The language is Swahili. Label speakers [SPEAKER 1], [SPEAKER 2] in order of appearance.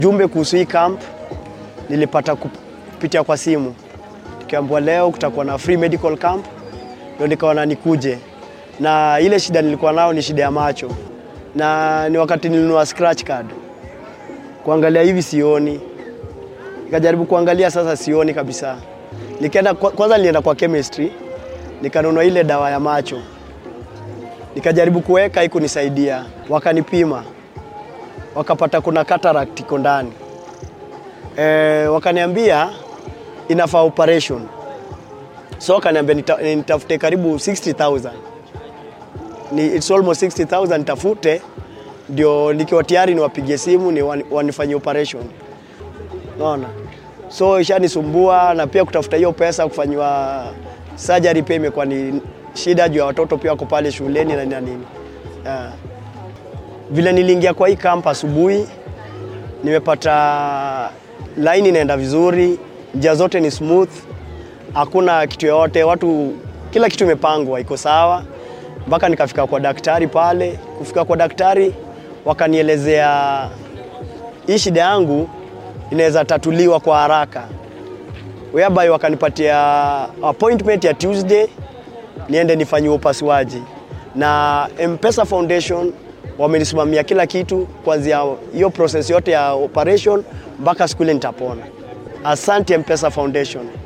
[SPEAKER 1] Jumbe kuhusu hii camp nilipata kupitia kwa simu, nikiambiwa leo kutakuwa na free medical camp, ndio nikaona nikuje, na ile shida nilikuwa nao ni shida ya macho, na ni wakati nilinunua scratch card, kuangalia hivi sioni, nikajaribu kuangalia sasa sioni kabisa. Nikaenda kwanza, nilienda kwa chemistry nikanunua ile dawa ya macho, nikajaribu kuweka, haikunisaidia. Wakanipima wakapata kuna cataract iko ndani e, wakaniambia inafaa operation, so wakaniambia nita, nitafute karibu 60000 ni it's almost 60000 nitafute, ndio nikiwa tayari niwapigie simu ni wanifanyie operation, unaona. So ishanisumbua na pia kutafuta hiyo pesa kufanywa surgery pia imekuwa ni shida juu ya watoto pia wako pale shuleni na nini. Yeah. Vile niliingia kwa hii camp asubuhi, nimepata line inaenda vizuri, njia zote ni smooth, hakuna kitu yoyote, watu kila kitu imepangwa, iko sawa, mpaka nikafika kwa daktari pale. Kufika kwa daktari, wakanielezea hii shida yangu inaweza tatuliwa kwa haraka, whereby wakanipatia appointment ya Tuesday niende nifanyiwe upasuaji, na M-Pesa Foundation wamenisimamia kila kitu kuanzia hiyo process yote ya operation mpaka siku ile nitapona. Asante M-Pesa Foundation.